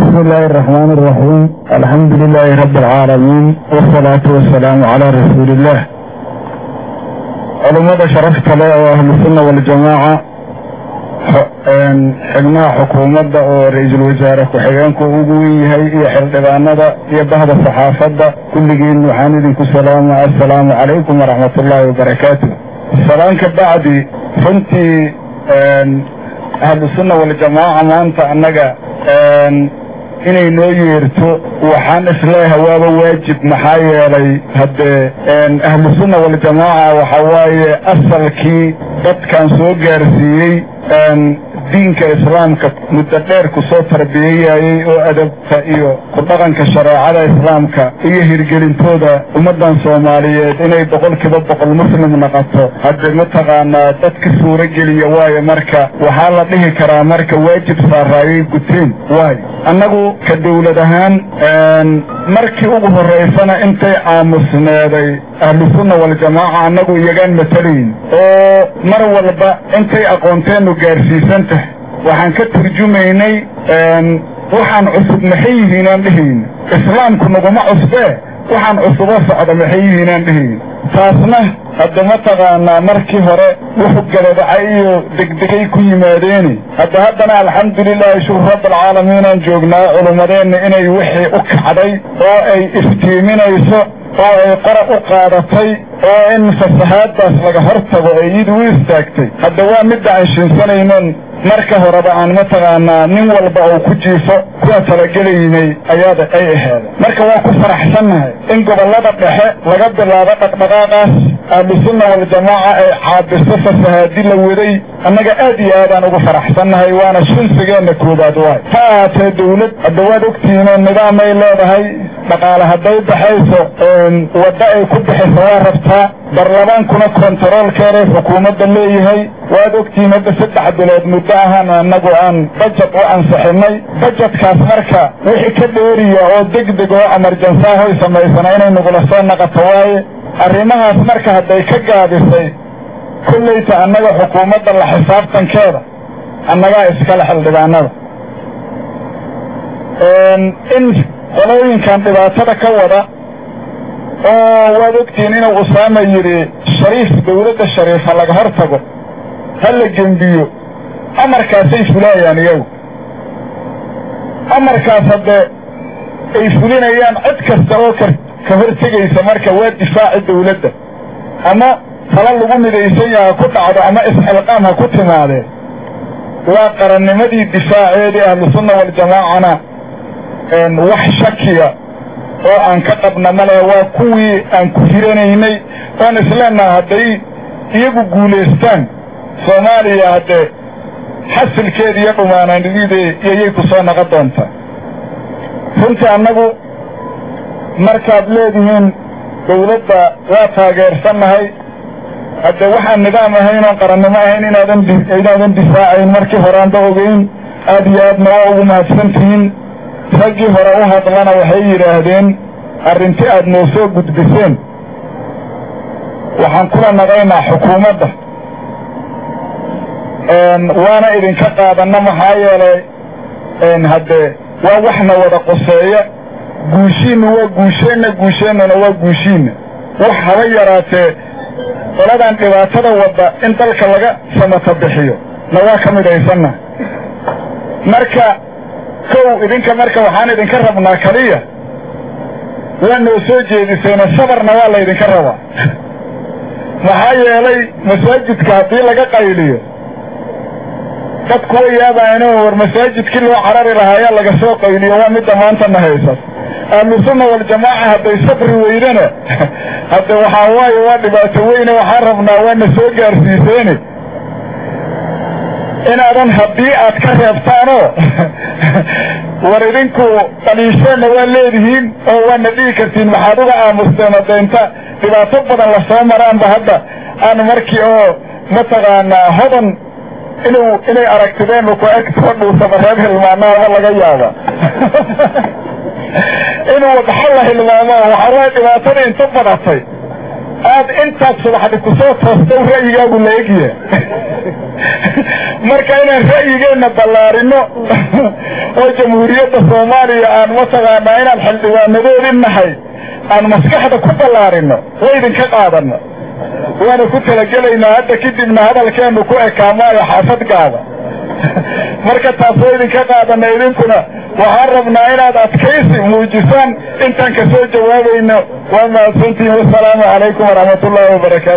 بسم الله الرحمن الرحيم الحمد لله رب العالمين والصلاة والسلام على رسول الله علماء شرفت له أهل السنة والجماعة xubnaha xukuumadda oo ra-iisul wasaare ku-xigeenku ugu yahay iyo xildhibaanada iyo bahda saxaafadda kulligiin waxaan idinku salaama assalaamu calaykum waraxmat ullaahi wabarakaatu salaan ka bacdi runtii ahlusunna waljamaaca maanta annaga inay noo yeerto waxaan isleeyahay waaba waajib maxaa yeelay haddee ahlusunna waljamaaca waxa waaye asalkii dadkan soo gaarsiiyey diinka islaamka muddo dheer ku soo tarbiyayayey oo adabta iyo ku dhaqanka shareecada islaamka iyo hirgelintooda ummaddan soomaaliyeed inay boqolkiiba boqol muslim noqoto hadde mataqaanaa dadka suuro geliya waayo marka waxaa la dhihi karaa marka waajib saaraayay guteen waayo annagu ka dawlad ahaan markii ugu horraysana intay aamusneeday ahlusunna waljamaaca annagu iyagaan matalayn oo mar walba intay aqoonteennu gaarsiisan tahay waxaan ka turjumaynay waxaan cusub maxay yihiin aan dhihayn islaamku naguma cusbee waxaan cusubo socda maxay yihiin aan dhihayn taasna hadda mataqaanaa markii hore wuxu galadacay iyo degdegay ku yimaadeeni hadda haddana alxamdulilaahi shukur rabbalcaalamiin aan joognaa culummadeenna inay wixii u kacday oo ay iftiiminayso oo ay qora u qaadatay oo in fasahaaddaas laga hor tago ay iyadu u istaagtay hadda waa midda aan shiinsanaynon marka horeba aan mataqaanaa nin walba uu ku jiifo kuwa talagelaynay ayaada ay aheeda marka waa ku faraxsannahay in gobollada dhexe laga bilaabo dhaqdhaqaaqaas ahlusunna waljamaaca ay caabiso fasahaadi la waday annaga aad iyo aadaan ugu faraxsannahay waana shinsigeenna koobaad waay ha ahaatee dawlad hadda waad ogtihiinoo nidaamay leedahay dhaqaale hadday baxayso wadda ay ku bixiso waa rabtaa barlamaankuna kontaroolkeeday xukuumadda leeyahay waad ogtihiin hadda saddex bilood muddo ahaan annagu aan bajet u ansixinay bajetkaas marka wixii ka dheeriya oo degdeg oo amarjansaahoy samaysana inay nagula soo naqato waaye arrimahaas marka hadday ka gaabisay kollayta annaga xukuumadda la xisaabtankeeda annagaa iskale xildhibaanada in qolooyinkan dhibaatada ka wada oo waad ogtihiin inuu usaama yidhi shariif dawladda shariifa laga hor tago ha la gembiyo amarkaasay fulaayaan iyagu amarkaas haddee ay fulinayaan cid kasta oo ka ka hortegaysa marka waa difaaci dawladda ama tala lagu midaysan yaha ku dhacdo ama isxilqaam ha ku timaadee waa qarannimadii difaaceedii ahlusunna waljamaacana wax shakiya oo aan ka qabna ma lehe waa kuwii aan ku hiranaynay oon isleenaha hadday iyagu guulaystaan soomaaliya haddee xasilkeeda iyo dhumaananideeda iyayay ku soo naqon doontaa runtii annagu markaad leedihiin dawladda waa taageersannahay haddee waxaan nidaam ahayn oon qarannimo ahayn inaadan inaadan difaacayn markii horeanba ogeyn aad iyo aadna waa ugu mahadsantihiin raggii hore u hadlana waxay yidhaahdeen arrinti aad noo soo gudbiseen waxaan kula naqaynaa xukuumadda waana idinka qaadanna maxaa yeelay haddee waa waxna wada qoseeya guushiinna waa guusheenna guusheennana waa guushiinna wax haba yaraatee qoladan dhibaatada wadda in dalka laga samata bixiyo na waa ka midhaysanna marka kow idinka marka waxaan idinka rabnaa kaliya waa noo soo jeediseena sabarna waa laydinka rabaa maxaa yeelay masaajidka haddii laga qayliyo dadku way yaabaano war masaajidkii loo carari lahaa ayaa laga soo qayliyo waa midda maanta na haysa ahlusunna waljamaaca hadday sabri weydana hadde waxaa waaye waa dhibaato weyne waxaan rabnaa waana soo gaarsiiseene inaadan haddii aad ka reebtaanoo war idinku qaliisheenna waa leedihiin oo waana dhihi kartiin maxaad uga aamusteen hadda inta dhibaato badan lasoo maraanba hadda aan markii oo mataqaanaa hodan inuu inay aragtideennu ku eg soo dhuusaba reer hilmaanaaba laga yaaba inuu wadaxo la hilmaamo waxaa waay dhibaatada inta badatay aad intaad subaxdi kusoo toostow ra'yigaagu la egya marka inaan ra'yigeenna ballaarino oo jamhuuriyadda soomaaliya aan mataqaanaa inaan xildhibaanadoodin nahay aan maskaxda ku ballaarino waa idinka qaadano waana ku talagelaynaa hadda kadibna hadalkeenu ku ekaamaayo xaafad gaada marka taas waa idinka qaadana idinkuna waxaan rabnaa inaad adkaysi muujisaan intaan kasoo jawaabayno waa mahadsantihin wasalaamu calaykum waraxmat ullahi wabarakaatu